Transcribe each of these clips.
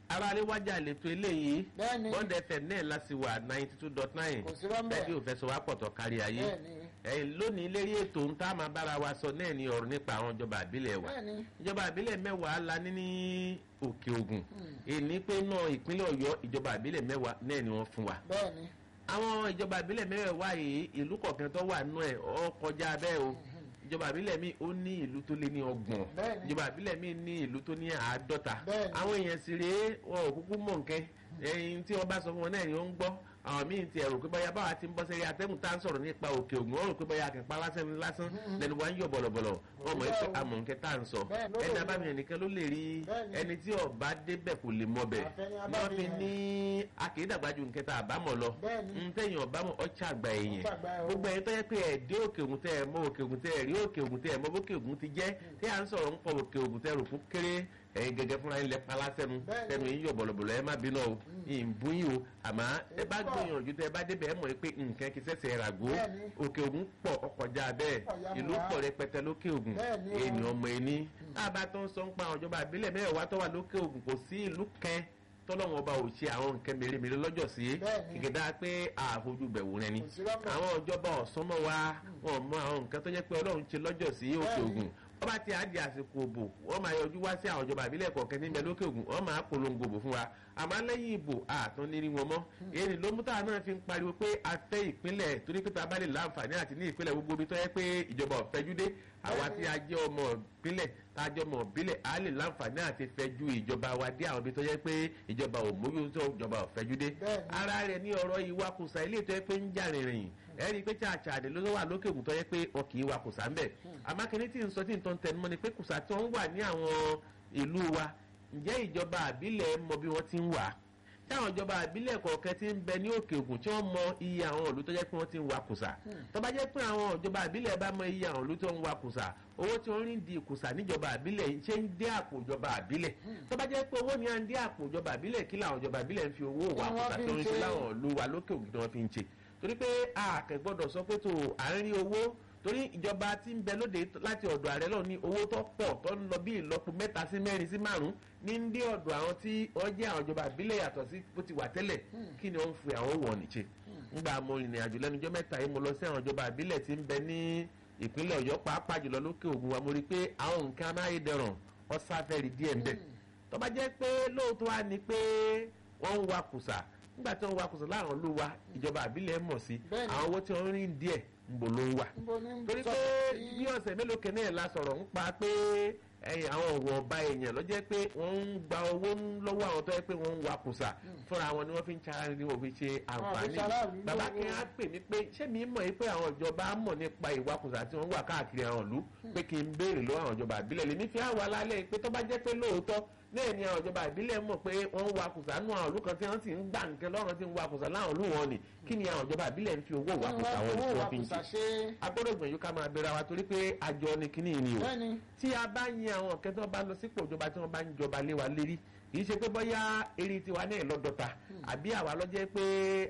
aráalé wájà lètò eléyìí Bẹ́ẹ̀ni. bond fm náà láti wà ninety two dot nine Kò sí rọ́mbẹ́. ẹbí ò fẹ́ sọ wá pọ̀ tó kárí ayé Bẹ́ẹ̀ni. ẹ̀yìn lónìí lérí ètò ń tá a máa bára wa sọ náà ní ọ̀rọ̀ nípa àwọn ìjọba àbílẹ̀ wa Bẹ́ẹ̀ni. ìjọba àbílẹ̀ mẹ́wàá la ní ní òkè ògùn èní pé náà ìpínlẹ̀ ọ̀yọ́ ìjọba àbílẹ̀ mẹ́wàá náà ni wọ́n fún wa bẹ́ẹ̀ni àwọn ìjọba àbílẹ̀ mẹ́wàá yìí ìlú kọ̀ọ̀kan tó wà nù ẹ̀ ọ kọjá bẹ́ẹ̀ o ìjọba àbílẹ̀ mi ó ní ìlú tó lé ní ọgbọ̀n Bẹ́ẹ̀ni. ìjọba àbílẹ̀ mi ní ìlú tó ní àádọ́ta Bẹ́ẹ̀ni. àwọn èèyàn sì rèé wọn ò kúkú mọ̀ nkẹ́ ẹyin tí wọ́n bá sọ fún wọn náà ni ó ń gbọ́ àwọn míì ti ẹ̀rù pé báyà báwa ti ń bọ́ sẹ́yìn atẹ́gùn tá à ń sọ̀rọ̀ nípa òkè ògùn wọ́n rò pé báyà kẹ̀pá lásán ni lásán lẹ́nu wa ń yọ̀ bọ̀lọ̀bọ̀lọ̀ wọ́n mọ̀ pé amọ̀ nkẹ́ tá à ń sọ Bẹ́ẹ̀ ló ẹni lè abámi ẹnìkan ló lè rí Bẹ́ẹ̀ni. ẹni tí ọba débẹ̀ kò lè mọ bẹ̀ Àfẹ́ni wọ́n abámi fi yẹn. ní akédàgbájú nkẹ́ tá àbámọ̀ lọ Bẹ́ẹ̀ni. ntẹ̀yìn ọ̀bámọ̀ ọ̀chà àgbà èèyàn Ọ̀chà àgbà ẹ̀ o. gbogbo ẹ̀yin tó yẹ pé ẹ̀dẹ́ òkè ògùn tẹ́ ẹ̀ mọ òkè ògùn tẹ́ ẹ̀ rí òkè ògùn tẹ́ ẹ̀ mọ bókè ògùn ti jẹ́ tí à ń sọ̀rọ̀ ń pọ̀ òkè ògùn tẹ́ ẹ̀ rò fún kéré ẹ̀yin gẹ́gẹ́ fúnra yín lẹ pala sẹ́nu Bẹ́ẹ̀ni. sẹ́nu yín yọ̀ bọ̀lọ̀bọ̀lọ̀ ẹ má bínú o ìbún yìí o àmọ́ ẹ bá Èyí pọ̀. gbìyànjú tẹ́ ẹ bá débẹ̀ ẹ mọ̀ pé nǹkan kì í ṣẹ̀ṣẹ̀ ràgó Bẹ́ẹ̀ni. òkè ògùn pọ̀ ọkọjá bẹ́ẹ̀ Pọ̀ yamura. ìlú pọ̀ rẹpẹtẹ lókè ògùn Bẹ́ẹ̀ni o. ènìyàn ọmọ ẹni tá a bá tó ń sọ ń pa àwọn ìjọba àbílẹ̀ mẹ́wàá tó wà lókè ògùn kò sí ìlú kẹ́ tọ́lọ́wọ́n ọba ò ṣe àwọn nǹkan mèremère lọ́jọ́ sí Bẹ́ẹ̀ni. kìkìdá pé àfojú bẹ̀wò rẹ ni Kò sí rọ́mbẹ́. àwọn ìjọba ọ̀sán mọ́ wa wọn mọ àwọn nǹkan tó jẹ́ pé ọlọ́run ṣe lọ́jọ́ sí òkè Bẹ́ẹ̀ni. ògùn wọ́n bá ti àdì àsìkò òbò wọ́n máa yọjú wá sí àwọn ìjọba àbílẹ̀ kọ̀ọ̀kan níbẹ̀ lókè ògùn wọ́n máa polongo òbò fún wa àmọ́ lẹ́yìn ìbò àtún nírí wọn mọ́ èyí ló mú táwọn náà fi ń pariwo pé a fẹ́ ìpínlẹ̀ torí pé tá a bá lè láǹfààní àti ní ìpínlẹ̀ gbogbo ibi tó yẹ pé ìjọba ọ̀fẹ́jú dé àwa tí a jẹ́ ọmọ ìpínlẹ̀ tá a jẹ́ ọmọ ìbílẹ̀ a lè láǹfààní àti fẹ́jú ìjọba wa dé àwọn ibi tó yẹ pé ìjọba ò mójútó ìjọba ọ̀fẹ́jú dé Bẹ́ẹ̀ni. ara rẹ̀ ní ọ̀rọ̀ ìwakùsà ilé tó yẹ pé ń jà rìnrìn ẹ rí i pé chàchàdé ló wà lókè ògùn tó yẹ pé wọn kì í wakùsà ń bẹ̀ àmọ́ kìíní tí ń sọ tí ń tọ́ ń tẹnumọ́ ni pé kùsà tí wọ́n wà ní àwọn ìlú wa ǹjẹ́ ìjọba àbílẹ̀ mọ bí wọ́n ti ń wà tí àwọn ìjọba àbílẹ̀ kọ̀ọ̀kan ti ń bẹ ní òkè ògùn tí wọ́n mọ iye àwọn ìlú tó jẹ́ pé wọ́n ti ń wakùsà tó bá jẹ́ pé àwọn ìjọba àbílẹ̀ bá mọ iye àwọn ìlú tó ń wakùsà owó tí wọ́n rí di ìkùsà níjọba àbílẹ̀ yìí ṣe ń dé àpò ìjọba àbílẹ̀ tó bá jẹ́ pé owó ni à ń dé àpò ìjọba àbílẹ̀ kí làwọn ìjọba àbílẹ̀ ń fi owó Kí wọ́n wakùsà fi tó ń ń ṣe ṣe? láwọn ìlú wa lókè ògùn tí wọ́n fi ń ṣe torí pé a kò gbọ́dọ̀ sọ pé tó à ń rí owó torí ìjọba tí ń bẹ lóde láti ọ̀dọ̀ ààrẹ lọ ní owó tó pọ̀ tó ń lọ bí ìlọ́po mẹ́ta sí mẹ́rin sí márùn-ún ní ń dé ọ̀dọ̀ àwọn tí wọ́n jẹ́ àwọn ìjọba ìbílẹ̀ yàtọ̀ sí bó ti wà tẹ́lẹ̀ kí ni wọ́n ń fi àwọn wọ̀ nìṣe ńgbà mo rìnrìn àjò lẹ́nu ọjọ́ mẹ́ta yìí mo lọ sí àwọn ìjọba ìbílẹ̀ tí ń bẹ ní ìpínlẹ̀ ọ̀yọ́ pàápàá jùlọ lókè ògùn wa mo rí i pé àwọn nǹkan amáyédẹrùn ọ̀sáfẹ́rì díẹ̀ ń bẹ tó bá jẹ́ pé lóòótọ́ wá ni pé wọ́n ń wakùsà nígbà tí wọ́n ń wakùsà láwọn ìlú wa ìjọba àbílẹ̀ mọ̀ sí Bẹ́ẹ̀ni. àwọn owó tí wọ́n ń rí díẹ̀ ń bò ló ń wà níbo ní ń torí sọ pé sí- bí ọ̀sẹ̀ mélòó kẹ́ni ẹ̀ la sọ̀rọ̀ ń pa pé ẹ̀yìn àwọn ọ̀rọ̀ ọba èèyàn lọ́jọ́ pé wọ́n ń gba owó lọ́wọ́ àwọn tó yẹ pé wọ́n ń wa kùsà fúnra wọn ni wọ́n fi ń ṣara ni wọ́n fi ṣe àǹfààní ṣaráàlú bàbá lówó. kí á pè mí pé ṣé mi mọ̀ yìí pé àwọn ìjọba mọ̀ nípa ìwakùsà tí wọ́n wà káàkiri àwọn ìlú pé kí n béèrè lọ́wọ́ àwọn ìjọba àbílẹ̀ lèmi fi àwọn alálẹ̀ pé tó bá jẹ́ pé lóòótọ́ náà ni àwọn ìjọba ìbílẹ̀ mọ̀ pé wọ́n ń wakùsà nù àwọn ìlú kan tí wọ́n sì ń gbà nǹkan lọ́rùn tí ń wakùsà láwọn ìlú wọn ni kí ni àwọn ìjọba ìbílẹ̀ ń fi owó Kí ni wakùsà wọ́n wọn fowó tí wọ́n fi ń wàkùsà ṣe ṣe agbọ́dọ̀ gbìyànjú ká máa bẹ̀rẹ̀ wa torí pé àjọ ni kíní ni o bẹ́ẹ̀ni tí a bá yin àwọn ọ̀kẹ́ tó bá lọ sípò ìjọba tí wọ́n bá ń jọba lé wa lérí kì í ṣe pé bóyá eré tiwa náà lọ́dọ̀ta àbí àwa lọ́jẹ́ pé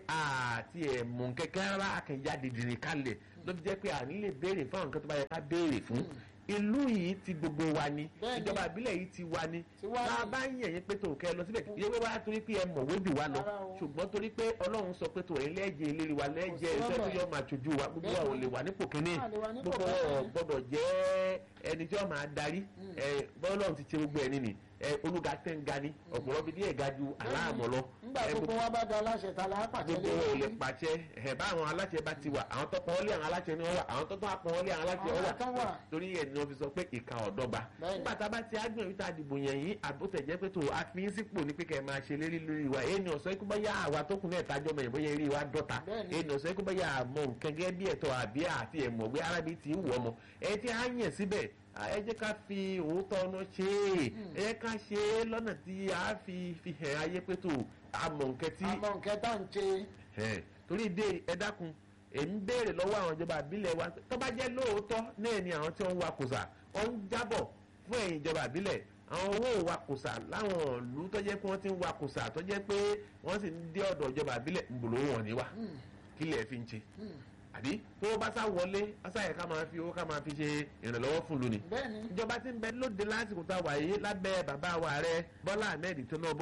àti ẹ̀mú kẹ̀kẹ́ rárá akẹ́yà dìdìrín kalẹ̀ ló fi jẹ́ pé àní lè béèrè fún àwọn nǹkan tó bá yẹ ká béèrè fún ìlú yìí ti gbogbo wa ni Bẹ́ẹ̀ni. ìjọba ìbílẹ̀ yìí ti wa ni Ti wa bá a ni. bá ń yẹ̀ yín pé tó kẹ́ ẹ lọ síbẹ̀ ìyẹn wíwá torí pé ẹ mọ̀wé jù wá lọ Rárá o. ṣùgbọ́n torí pé ọlọ́run sọ pé tó ẹ̀yin lẹ́jẹ̀ eléré wa lẹ́jẹ̀ sí iṣẹ́ tó lọ́bẹ̀. yọ máa ṣojú wa gbogbo wa ò lè wà nípò kínní A lè wà nípò gbogbo kínní. wa ò gbọ́dọ̀ jẹ́ ẹni tí wọ́n máa darí ẹ bọ́lọ́run ti ṣe gbogbo ẹ̀ nínú ẹ olùga tẹ́ ń ga ni ọ̀pọ̀lọpọ̀ bí díẹ̀ ga ju aláàmọ̀ lọ nígbà ẹ, gbogbo wa bá da aláṣẹ ta la pàtẹ gbogbo lé wọn ò lè lórí. pàṣẹ ẹ bá àwọn aláṣẹ bá ti wà àwọn tó pọn wọlé àwọn aláṣẹ ni wọn wà àwọn tó tó pọn wọlé àwọn aláṣẹ wọn Àwọn tó wà wà. torí ẹ ni wọn fi sọ pé ìka ọ̀dọ́gba Bẹ́ẹ̀ni. nígbà tá a bá ti ágbọ̀n yìí tá a dìbò yẹn yìí àbótẹ̀jẹ́ pé tó a fi ń sípò ní pé kẹ́ ẹ máa ṣe lérí lórí wa èyí ni ọ̀sọ́ ikú báyà àwa tó kún náà tájọ́ mọ̀ ìbóyá eré wa dọ́ta Bẹ́ẹ̀ni. èyí ni ọ̀sọ́ ikú báyà àmọ́ nǹkan gẹ́gẹ́ bí ẹ̀tọ́ àbí àti ẹ̀mọ̀gbé arábí ti wù ọmọ ẹ ti á yàn síbẹ̀ à, ẹ jẹ́ ká fi òótọ́ ọ̀nà ṣe é ẹ jẹ́ ká ṣe é lọ́nà tí a fi fi hàn ayé pé tó àmọ̀ nǹkan tí àmọ́ nǹkan tá ń ṣe ẹ torí dé ẹ dákun èmi béèrè lọ́wọ́ àwọn ìjọba àbílẹ̀ wa tó bá jẹ́ lóòótọ́ náà ni àwọn tí wọ́n ń wa kùsà wọ́n ń jábọ̀ fún ẹ̀yìn ìjọba àbílẹ̀ àwọn owó wa kùsà láwọn ìlú tó jẹ́ pé wọ́n ti ń wa kùsà tó jẹ́ pé wọ́n sì ń dé ọ̀dọ̀ ìjọba àbílẹ̀ ń bòló wọn ní wa kí lẹ̀ fi ń ṣe àbí tó bá sá wọlé ọ̀sáyẹ̀ ká máa fi owó ká máa fi ṣe ìrànlọ́wọ́ fún lónìí bẹ́ẹ̀ni ìjọba ti ń bẹ lóde lásìkò tá a wà yìí lábẹ́ bàbá wa rẹ Bọ́lá Ahmed Tinubu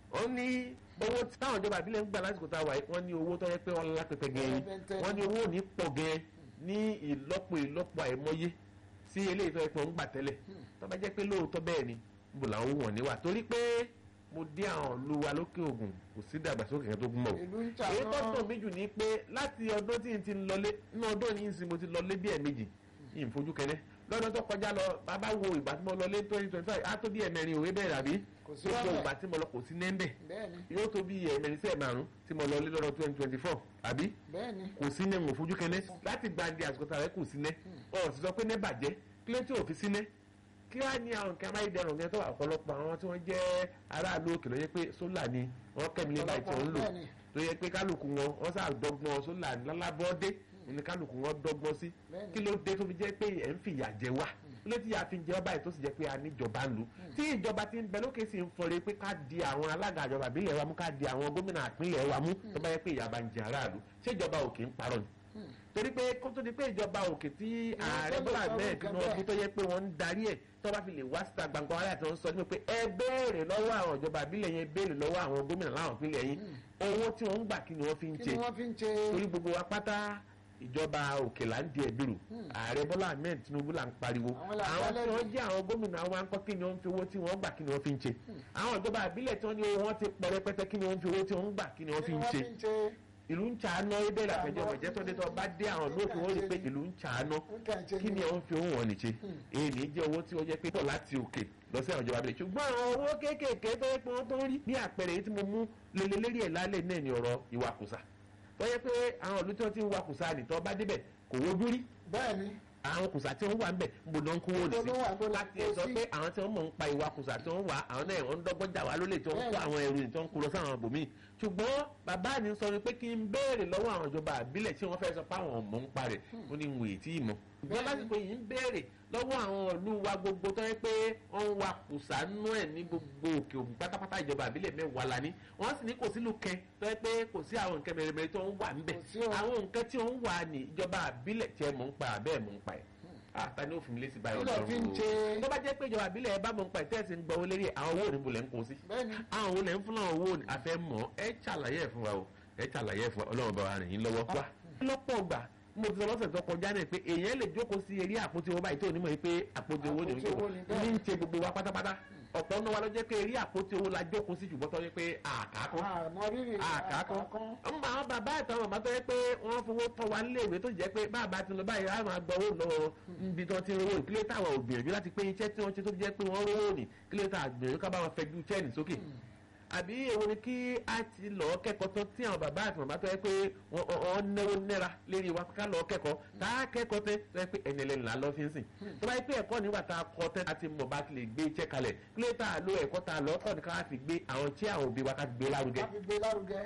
wọ́n ní owó tí táwọn ìjọba àbílẹ̀ ń gbà lásìkò tá a wà yìí wọ́n ní owó tó yẹ pé wọ́n lápẹpẹ gẹ̀ẹ́ wọ́n ní owó ò ní pọ̀ gẹ̀ẹ́ ní ìlọ́po ìlọ́po àìmọye sí eléyìí tó yẹ pé wọ́n ń gbà tẹ́lẹ̀ tó bá jẹ́ pé lóòótọ́ bẹ́ẹ̀ ni níbo làwọn wọ̀n níwà torí pé mo dé àwọn ìlú wa lókè ògùn kò sí ìdàgbàsókè kan tó gún mọ́ o ìlú ń jà èyí tó náà dùn mí jù ní pé láti ọdún tí n ti ń lọlé inú ọdún yìí ń sin mo ti lọlé bí ẹ̀ẹ̀mejì yìí ń fojú kẹ́lẹ́ lọ́dún tó kọjá lọ bàbá wo ìgbà tí mo lọlé twenty twenty five á tó bí ẹ̀mẹrin òwe bẹ́ẹ̀ rà bí Kò sí gbogbo wàhálà. ìgbà tí mo lọ kò sí nẹ́ńbẹ̀ bẹ́ẹ̀ni yóò tó bí ẹ̀mẹrin sí ẹ̀márùn tí mo lọlé lọ́dún twenty twenty four àbí bẹ́ẹ̀ni kò sí nẹ́ mo fojú kẹ́lẹ́ láti gbàǹdì àsìkò tààrẹ kò sí nẹ́ ọ̀ sì sọ pé nẹ́ bàjẹ́ kí ló tí ò fi sí nẹ́ kí wàá ní àwọn nǹkan amáyédẹrùn yẹn tó wà ọ̀pọ̀lọpọ̀ àwọn tí wọ́n jẹ́ aráàlú òkè ló yẹ pé sólà ni wọ́n kẹ́mi lé báyìí tí wọ́n ń lò Bẹ́ẹ̀ni. tó yẹ pé kálukú wọn wọ́n sá dọ́gbọ́n sólà lálábọ́dé ní kálukú wọn dọ́gbọ́n sí Bẹ́ẹ̀ni. kí ló dé tó fi jẹ́ pé ẹ̀ ń fìyà jẹ wá kí ló ti yà fi jẹ wá báyìí tó sì jẹ́ pé a níjọba ń lù tí ìjọba ti ń bẹ lókè sí ń fọre pé ká di àwọn alága ìjọba ìbílẹ̀ wa mú ká di àwọn gómìnà ìpínlẹ̀ wa mú tó bá yẹ pé ìyà bá ń jẹ aráàlú ṣé ìjọba òkè ń parọ́ ni torí pé kó tó di pé ìjọba òkè tí ààrẹ tó lè bọ́lá sọ bẹ́ẹ̀ nǹkan Tinubu bẹ́ẹ̀. tó yẹ pé wọ́n ń darí ẹ̀ tó bá fi lè wá síta gbangba wálé àti wọn sọ ní pé ẹ béèrè lọ́wọ́ àwọn ìjọba ìbílẹ̀ yẹn béèrè lọ́wọ́ àwọn gómìnà láwọn ìpínlẹ̀ yín owó tí wọ́n ń gbà kí ni wọ́n fi ń kí ṣe ni wọ́n fi ń ṣe torí gbogbo wa pátá ìjọba òkè là ń di ẹ̀bìrù ààrẹ bọ́lá ahmed tinubu là ń pariwo Àwọn là ń àwọn tí dálẹ́bi. wọ́n jẹ́ àwọn gómìnà wa ń kọ́ kí ni wọ́n ń fi owó tí wọ́n gbà kí ni wọ́n fi ń ṣe àwọn ìjọba ìbílẹ̀ tí wọ́n ní owó wọn ti pọ̀ rẹpẹtẹ kí ni wọ́n ń fi owó tí wọ́n ń gbà kí ni wọ́n fi ń ṣe ìlú ń ṣàánú ibẹ̀ làfẹjọ́ ọ̀jẹ́ tó dé tó bá dé àwọn lóòkè wọ́n rí i pé ìlú ń ṣàánú kí ni wọ́n fi owó wọn nìṣe èyí ní jẹ́ owó tí wọ́n jẹ́ pé pọ̀ láti òkè lọ sí àwọn ìjọba abẹ́lẹ̀ ṣùgbọ́n àwọn owó kéékèèké tó yẹ pé wọ́n tó ń rí ní àpẹẹrẹ èyí tí mo mú lélẹ́lérí ẹ̀ lálẹ́ náà ní ọ̀rọ̀ ìwakùsà tó yẹ pé àwọn ìlú tí wọ́n ti ń wakùsà nìtọ́ bá débẹ̀ kò wojú rí bẹ́ẹ̀ni àwọn kùsà tí wọ́n wà ń bẹ̀ ń bò náà ń kówó Níbo ló wà? Níbo nìsí ló láti kó sọ sí? pé àwọn tí wọ́n mọ̀ ń pa ìwà kùsà tí wọ́n wà àwọn náà wọ́n ń dọ́gbọ́n jà wá lólè tí wọ́n ń kó Bẹ́ẹ̀ni. àwọn ẹrù tí wọ́n ń kó lọ sáwọn ibòmíì ṣùgbọ́n bàbá mi sọ ni pé kí n béèrè lọ́wọ́ àwọn ìjọba àbílẹ̀ tí wọ́n fẹ́ sọ pé àwọn ọmọ ń parẹ̀ ó ní wòye tí ì mọ̀ ṣùgbọ́n Bẹ́ẹ̀ni. lásìkò yìí ń béèrè lọ́wọ́ àwọn ìlú wa gbogbo tó yẹ pé wọ́n ń wa kùsà nú ẹ̀ ní gbogbo òkè òkun pátápátá ìjọba àbílẹ̀ mẹ́wàá la ní wọ́n sì ní kò sílùú kẹ tó yẹ pé kò sí àwọn nǹkan mẹ́rẹ̀mẹ́rẹ̀ tó ń wà ńbẹ̀ Kò sí o. àwọn nǹkan tí ó ń wà ní ìjọba àbílẹ̀ tí ẹ mọ̀ ń pa àbẹ́ẹ̀ mọ̀ ń pa ẹ̀ àtà ni ó fún mi lésì báyọ̀ Kí ló fi ń lọ́rùn ṣe? o tó bá jẹ́ pé ìjọba àbílẹ̀ ẹ bá mọ̀ ń pa ìtẹ́sí ń gbọ́ owó lérí àwọn owó òní bolẹ̀ ń kó sí bẹ́ẹ̀ni àwọn olè ń fún náà owó àfẹ́ mọ̀ ẹ ṣàlàyé ẹ̀ fún wa o ẹ ṣàlàyé ẹ̀ fún wa ọlọ́run bá wa rìn yín lọ́wọ́ wá. lọ́pọ̀ gbà mo ti sọ lọ́sẹ̀ tó kọjá náà pé èèyàn lè jókòó sí eré àpótí owó báyìí tó onímọ̀ yìí pé àpótí owó ni Àpótí owó ni, bẹ́ẹ̀. ní ń ṣe gbogbo wa pátápátá ọ̀pọ̀ náà wa ló jẹ́ pé eré àpótí owó la jókòó sí ṣùgbọ́n tó yẹ pé àkàkọ́ àmọ́ rírì àkàkọ́ ọmọ àwọn bàbá àtàwọn màmá tó yẹ pé wọ́n fowó tọ́ wa nílé ìwé tó jẹ́ pé bàbá ti lọ báyìí á máa gbọ́ owó lọ níbi tí wọ́n ti ń rówó ìkílẹ̀ táwọn ò gbìyànjú láti pé iṣẹ́ tí wọ́n ṣe tó jẹ́ pé wọ́n rówó ní kílẹ̀ tá a gbìyànjú ká bá wọn fẹjú chẹ́ẹ̀nì sókè àbí èwo ni kí a ti lọ kẹ́kọ̀ọ́ tán tí àwọn bàbá àti màmá tó yẹ pé wọ́n wọ́n náwó náírà lérí wa ká lọ kẹ́kọ̀ọ́ tá a kẹ́kọ̀ọ́ tẹ́ tó yẹ pé ẹni ẹlẹ́ni là ń lọ fi ń sìn tó bá yẹ pé ẹ̀kọ́ nígbà tá a kọ́ tẹ́ a ti mọ̀ bá ti lè gbé iṣẹ́ kalẹ̀ kílẹ̀ tá a lo ẹ̀kọ́ tá a lọ kọ́ ni ká fi gbé àwọn tí àwọn òbí wa ká fi gbé lárugẹ láti gbé lárugẹ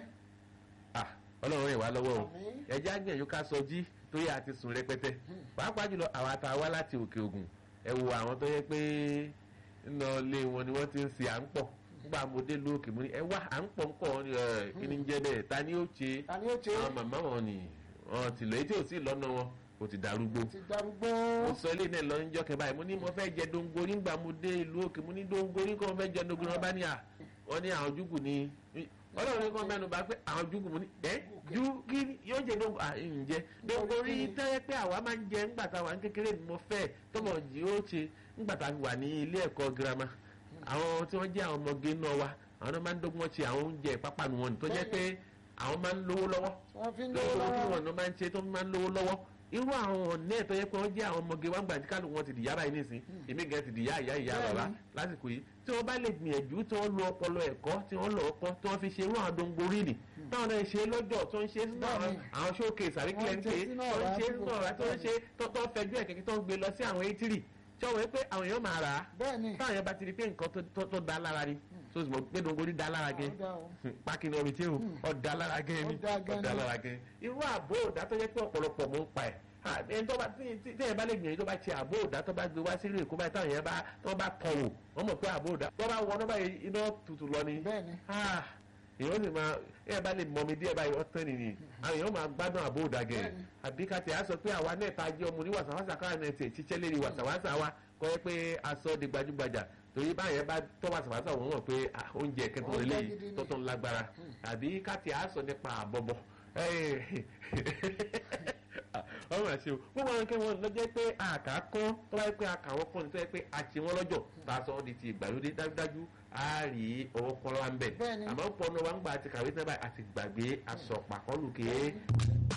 ah ọlọ́run rìn wá lọ́wọ́ o Àmín. ẹjẹ́ àgbẹ̀yìn ká sọ jí tó yẹ àti sùn rẹpẹtẹ pàápàá jùlọ àwọn àtàwá láti òkè ògùn ẹ wo àwọn tó yẹ pé nínú ilé wọn ni wọ́n ti ń ṣe à ń pọ̀ nígbà mo dé lóòkè mo ní ẹ wá à ń pọ̀ ń pọ̀ wọn ni ẹ kí ni ń jẹ́ bẹ́ẹ̀ ta ni ó ṣe ta ni ó ṣe àwọn màmá wọn ni wọn ti lọ etí ò sí lọ́nà wọn kò ti darúgbó ti darúgbó mo sọ ilé náà lọ níjọ́ kẹ báyìí mo ní mo fẹ́ jẹ dongori ńgbà mo dé ìlú òkè mo ní dongori kọ́ mo fẹ́ jẹ dongori wọn bá ní à wọ́n ní àwọn júgù ni ọlọ́run ní kọ́ mẹ́nu bá pé àwọn júgù mo ní ẹ́ ju kí ni yóò jẹ dongori à ń jẹ dongori tẹ́lẹ̀ pé àwa máa ń jẹ ńgbà tá a wà ní kékeré ni mo fẹ́ tọmọ jì ó ṣe ńgbà tá a wà ní ilé ẹ̀kọ́ girama àwọn tí wọ́n jẹ́ àwọn ọmọge náà wa àwọn náà máa ń dọ́gbọ́n ṣe àwọn oúnjẹ ìpápánu wọn tó jẹ́ pé àwọn máa ń lówó lọ́wọ́ wọ́n fi ń lówó lọ́wọ́ tí lọ́wọ́ wọn náà máa ń ṣe tó máa ń lówó lọ́wọ́ irú àwọn ọ̀nà ẹ̀tọ́ yẹ pé wọ́n jẹ́ àwọn ọmọge wá ń gbà tí kálukú wọn ti dìyà báyìí nísìn èmi gẹ̀ ti dìyà ìyá ìyá Bẹ́ẹ̀ni. bàbá lásìkò yìí tí wọ́n bá lè gbìyànjú tí wọ́n lo ọpọlọ ẹ̀kọ́ tí wọ́n lọ ọkọ́ tí wọ́n fi ṣe irú àwọn dongori nì táwọn náà ṣe lọ́jọ́ tó ń ṣe sínú àwọn Bẹ́ẹ̀ni. àwọn showcase àríkílẹ̀ ń Wọ́n ṣe ṣe sínú tó ń ọ̀rá ṣe tí sínú kò- ọ̀rá tó ń ṣe tó tó fẹjú ẹ̀ kẹ̀kẹ́ tó ń gbé lọ sí àwọn etiri tí wọ́n wẹ́ pé àwọn èèyàn máa rà á bẹ́ẹ̀ni táwọn yẹn bá ti rí pé nǹkan tó- tó- tó da lára ni tó sì mọ̀ pé dongori da lára gẹ́ Ó dá o. pákí ni omi tí o ọ̀dà lára gẹ́ ni Ó dá gan ọ̀dà ni. lára gẹ́ irú àbó òdà tó yẹ pé ọ̀pọ̀lọpọ̀ mọ̀ ń pa ẹ̀ Ah, ẹni tó bá tí tí- tí ẹ bá lè gbìyànjú tó bá ti àbó òdà tó bá gbé wá sílé èkó báyìí táwọn yẹn bá tó bá tọ̀ wò wọ́n mọ̀ pé àbó òdà tó bá wọnú báyìí iná tutù lọ ni bẹ́ẹ̀ni Ah, èèyàn sì máa ẹ bá lè mọmi díẹ̀ báyìí ọ̀tán nìyí àwọn èèyàn máa gbádùn àbó òdà gẹ̀ Bẹ́ẹ̀ni. àbí ká tẹ̀ á sọ pé àwa náà ta jẹ́ ọmọ ní wàsàwàsà káwọn náà tẹ̀ ṣiṣẹ́ lérí wàsàwàsà wa kọ́ ẹ pé aṣọ di gbajúgbajà torí báyẹn bá tọ́wọ́ àṣàbàṣà wọn mọ̀ pé ah, oúnjẹ kẹtọ́ Oúnjẹ lélẹ̀ gidi ni. tó tún lágbára àbí káti àásọ nípa àbọ̀bọ̀ ọmọ àti o gbogbo àwọn kẹwọn lọ́jọ́ pé àkà kán tó bá yẹ pé àkà wọn kàn ní tó yẹ pé àti wọn lọ́jọ́ tá a sọ ọ́ di ti ìgbàlódé dájúdájú á rí ọwọ́ kọ́lá ń bẹ̀ Bẹ́ẹ̀ni. àmọ́ pọnú wa ń gbà àti kàwé tẹ́ báyìí àti gbàgbé aṣọ pàkọ́lù kéé